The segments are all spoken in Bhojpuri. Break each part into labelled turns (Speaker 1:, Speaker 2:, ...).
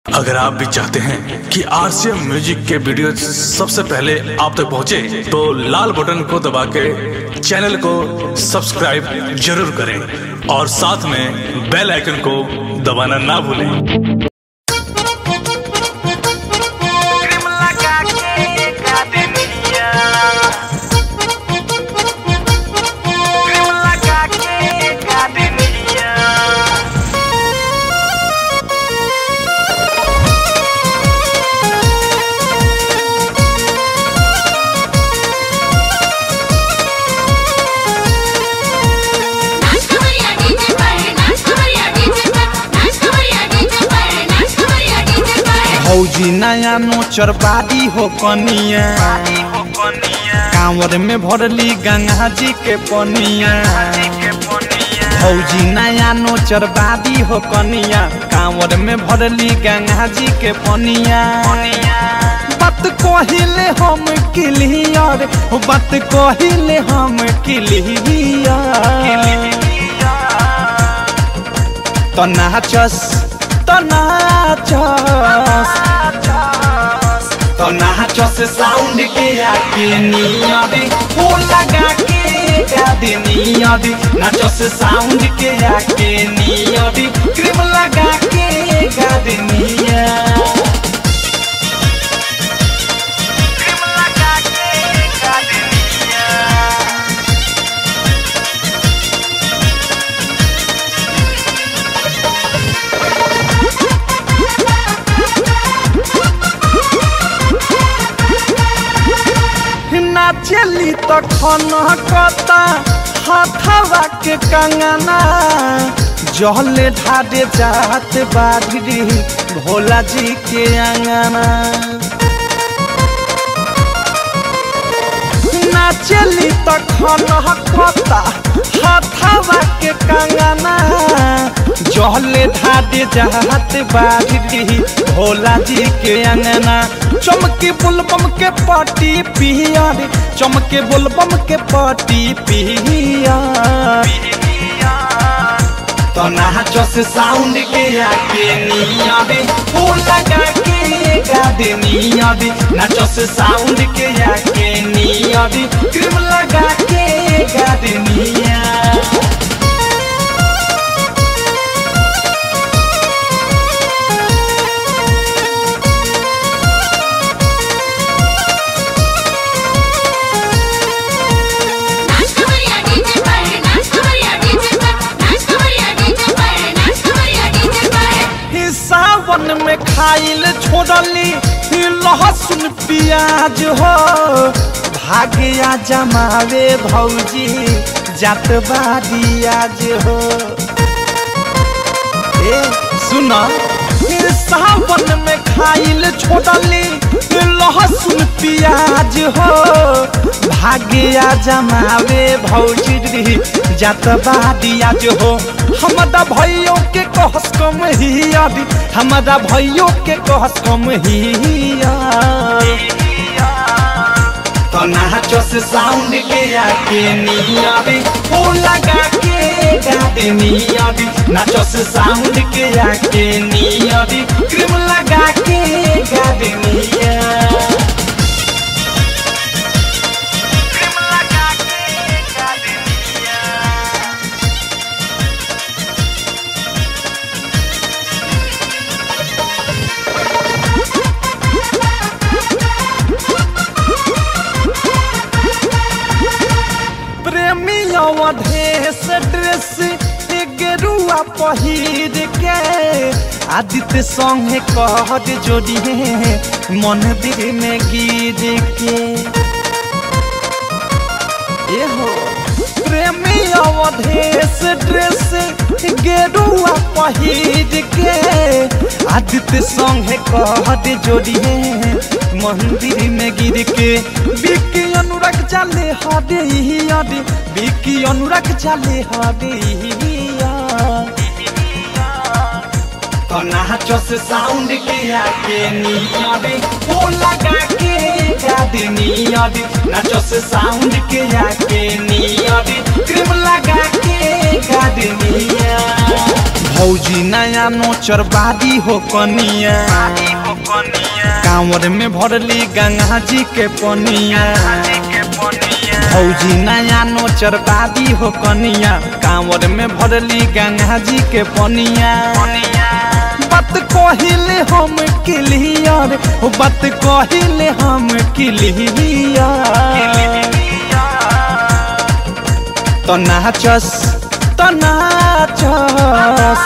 Speaker 1: अगर आप भी चाहते हैं कि आरसीएम म्यूजिक के वीडियो सबसे पहले आप तक पहुंचे, तो लाल बटन को दबा के चैनल को सब्सक्राइब जरूर करें और साथ में बेल आइकन को दबाना ना भूलें
Speaker 2: क्रीम लगा के गार्डनिया क्रीम लगा के गार्डनिया
Speaker 3: नाच कमरिया डीजे पर नाच कमरिया डीजे पर नाच कमरिया डीजे पर नाच कमरिया डीजे पर
Speaker 4: भौजी नया नोचर बाड़ी हो कनिया
Speaker 2: हो कनिया
Speaker 4: कांवर में भरली गंगा जी के पनिया
Speaker 2: के पनिया
Speaker 4: भौजी नया नोचर बाड़ी हो कनिया कांवर में भरली गंगा जी के पनिया बात कहिले हम क्लियर बात कहिले हम क्लियर तो नाचस तो नाचस तो नाचस साउंड के आके नियदी हो लगा के गादी नियदी नाचस साउंड के आके नियदी क्रीम लगा के गादी निया
Speaker 2: क्रीम लगा के गार्डनिया
Speaker 4: नाचली तो खनकता हथवा के कंगना जहले ढाडे जात बाढ़ी भोला जी के अंगना नाचली तो खनकता हथवा के कंगना जहले ढाडे जात बाढ़ी भोला जी के अंगना चमके बुलबम के पाटी पियर चमके बुलबम के पाटी पियर तो नाचस साउंड के आके नियाबे ओ लगा के गादे नियाबे नाचस साउंड के आके नियाबे क्रीम लगा के गादे निया
Speaker 3: नाच कमरिया डीजे पर नाच कमरिया डीजे पर नाच कमरिया डीजे पर नाच कमरिया डीजे पर
Speaker 4: ही सावन में खाइल छोड़ली ही लहसुन प्याज हो भाग्या जमावे भौजी जात बाड़ी आज हो ए सुना ही सावन में खाइल छोड़ली ही लहसुन प्याज हो भाग्या जमावे भौजी जात बाड़ी आज हो हमारा भैयो के कहस कम हियादी हमारा भैयो के कहस कम हिया तो नाचस साउंड के आके नियाबे ओ लगा के गाते नियाबे नाचस साउंड के आके नियाबे क्रीम लगा के गाते निया
Speaker 2: क्रीम लगा के गार्डनिया
Speaker 4: प्रेमी अवधेश ड्रेस गेरुआ पहिर के आदित्य संगे कहत जोड़िए मंदिर में गिर के ए हो प्रेमी अवधेश ड्रेस गेरुआ पहिर के आदित्य संगे कहत जोड़िए मंदिर में गिर के बिकी अनुराग चाले हदे हदे बिकी अनुराग चाले हदे तो नाचस साउंड के आके नियाबे ओ लगा के गादे नियाबे नाचस साउंड के आके नियाबे क्रीम लगा के गादनिया भौजी नया नोचर बादी हो कनिया
Speaker 2: शादी हो कनिया
Speaker 4: कांवर में भरली गंगा जी के पनिया
Speaker 2: शादी के पनिया
Speaker 4: भौजी नया नोचर बादी हो कनिया कांवर में भरली गंगा जी के पनिया
Speaker 2: पनिया
Speaker 4: बात कहिले हम क्लियर हो बात कहिले हम क्लियर तो नाचस तो नाचस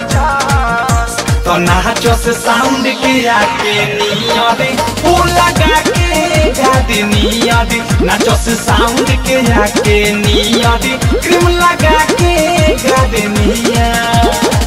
Speaker 4: तो नाचस साउंड के आके नियरे ओ लगा के गादी नियरे नाचस साउंड के आके नियरे क्रीम लगा के गादी नियरे